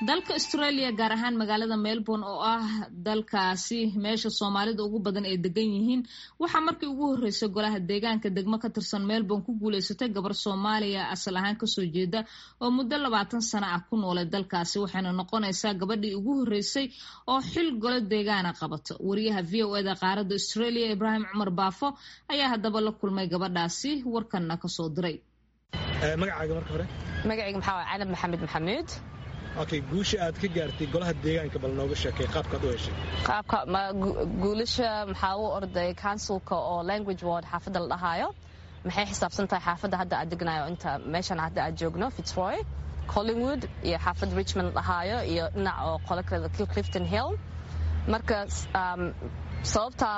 dalka australia gaar ahaan magaalada melbourne oo ah dalkaasi meesha soomaalida ugu badan ay degan yihiin waxaa markii ugu horreysay golaha deegaanka degmo ka tirsan melbourne ku guuleysatay gabar soomaaliya asal ahaan kasoo jeeda oo muddo labaatan sano ah ku noolay dalkaasi waxayna noqonaysaa gabadhii ugu horreysay oo xil golo deegaana qabato wariyaha v o eda qaaradda australia ibraahim cumar baafo ayaa haddaba la kulmay gabadhaasi warkanna kasoo diray magacaaga marka hore magacayga maxaa waa canab maxamed maxamuud okay guusha aad ka gaartay golaha deegaanka bal nooga sheekay qaabkaad u heshay qaabka guulasha maxaa u orday counsilka oo language ward xaafadda la dhahaayo maxay xisaabsan tahay xaafadda hadda aad degnayo inta meeshan hadda aad joogno fitzroy collingwood iyo xaafadda richmond la dhahaayo iyo dhinac oo qolo kale clifton hill marka sababtaa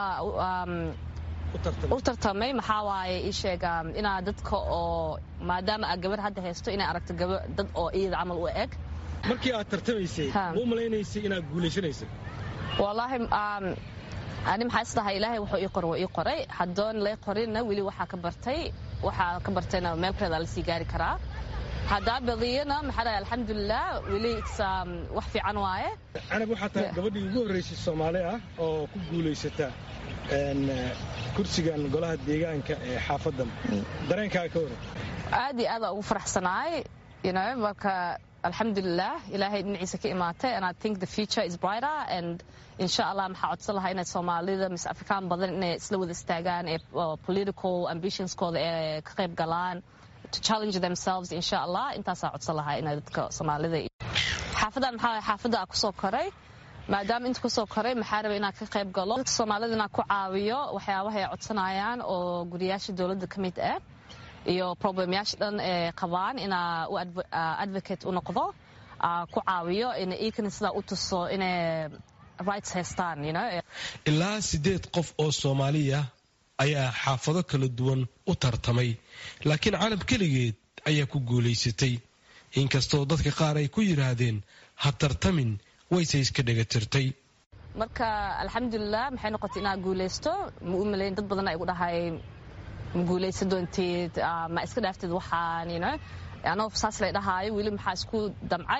u tartamay maxaa waaye ii sheega inaa dadka oo maadaama aad gabar hadda haysto inay aragto dad oo iyada camal u eg markii aad tartamaysay ma u malaynaysay inaad guulaysanaysay wallaahi ani maxaa isdhahay ilaahay wuxuu ii qoray waa ii qoray haddoon lay qorinna weli waxaa ka bartay waxaa ka bartayna meel kaleeda la sii gaari karaa haddaa badiyana maxaa dhahay alxamdulilah weli wax fiican waaye canab waxaa tahay gabadhii ugu horraysay soomaali ah oo ku guulaysata kursigan golaha deegaanka ee xaafaddan dareenkaaga ka waran aad iyo aada ugu faraxsanaay marka alxamdulilah ilaahay dhinaciisa ka imaatay and i think the future is brighter and insha allah maxaa codsan lahaa inay soomaalida mise afrikaan badan inay isla wada istaagaan ee political ambitionskooda ee ka qayb galaan to challenge themselves insha allah intaasaa codsan lahaa inay dadka soomaalida xaafadan maxaa xaafadda a kusoo koray maadaama inta kusoo koray maxaa raba inaan ka qayb galo dadka soomaalida inaan ku caawiyo waxyaabaha ay codsanayaan oo guriyaasha dowladda ka mid ah iyo problemyaasha dhan ee qabaan inaa u advocate u noqdo ku caawiyo ina iikana sidaa u tuso inay rights haystaan ilaa siddeed qof oo soomaaliya ayaa xaafado kala duwan u tartamay laakiin calab keligeed ayaa ku guulaysatay inkastoo dadka qaar ay ku yidhaahdeen ha tartamin wayse iska dhegatirtay marka alxamdulilah maxay noqotay inaad guulaysto ma u malayn dad badan ay gu dhahay ma guulaysan doonteed ma iska dhaaftid waxaan anoo saas lay dhahaayo weli maxaa isku damcay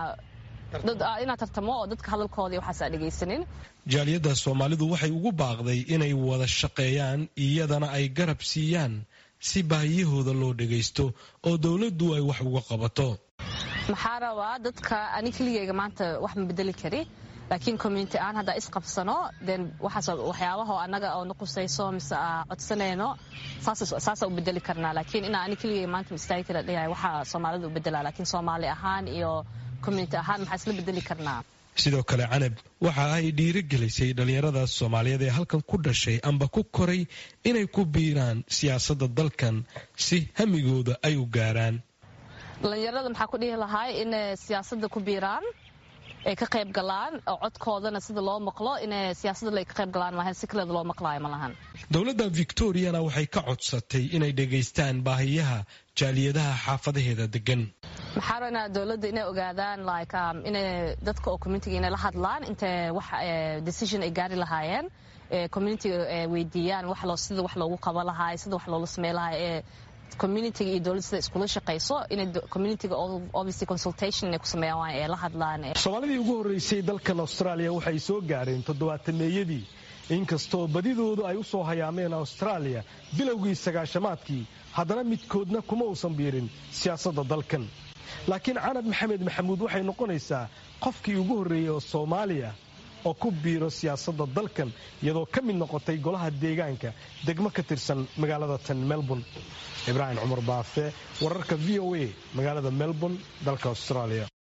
inaad tartamo oo dadka hadalkooda waxaas aa dhegaysanin jaaliyadda soomaalidu waxay ugu baaqday inay wada shaqeeyaan iyadana ay garab siiyaan si baahiyahooda loo dhagaysto oo dowladdu ay wax uga qabato maxaa rabaa dadka ani keligeyga maanta wax ma bedeli kari laakiin community aan haddaa isqabsano den waxaas waxyaabaha annaga oo naqusayso mise codsanayno saasa u bedeli karnaa laakiin inaa ani keligeyga maanta ma istaagi kara dhayahay waxaa soomaalida u bedelaa laakiin soomaali ahaan iyo community ahaan maxaa isla bedeli karnaa sidoo kale canab waxa ay dhiirigelisay dhallinyarada soomaaliyeed ee halkan ku dhashay amba ku koray inay ku biiraan siyaasadda dalkan si hamigooda ay u gaaraan dhallinyarada maxaa ku dhihi lahay inay siyaasadda ku biiraan ay ka qayb galaan oo codkoodana sida loo maqlo inay siyaasadda ka qayb galaan maahan si kaleeda loo maqlaayo ma lahan dowladda victoriana waxay ka codsatay inay dhegaystaan baahiyaha jaaliyadaha xaafadaheeda degan maxaa raba inaa dowladda inay ogaadaan like inay dadka oo communitiga inay la hadlaan intay wax decision ay gaari lahaayeen communitiga weydiiyaan wax loo sida wax loogu qaba lahaay sida wax loola samey lahaay ee communitiga iyo dowladda sida iskula shaqayso inay communitiga obviously consultation inay ku sameeyaan waa ee la hadlaan soomaalidii ugu horreysay dalkan austraaliya waxay soo gaareen toddobaatameeyadii inkastoo badidoodu ay u soo hayaameen austraaliya bilowgii sagaashamaadkii haddana midkoodna kuma uusan biirin siyaasadda dalkan laakiin canab maxamed maxamuud waxay noqonaysaa qofkii ugu horreeyey oo soomaaliya oo ku biiro siyaasadda dalkan iyadoo ka mid noqotay golaha deegaanka degmo ka tirsan magaalada tan melbourne ibraahim cumar baafe wararka v o a magaalada melbourne dalka austraaliya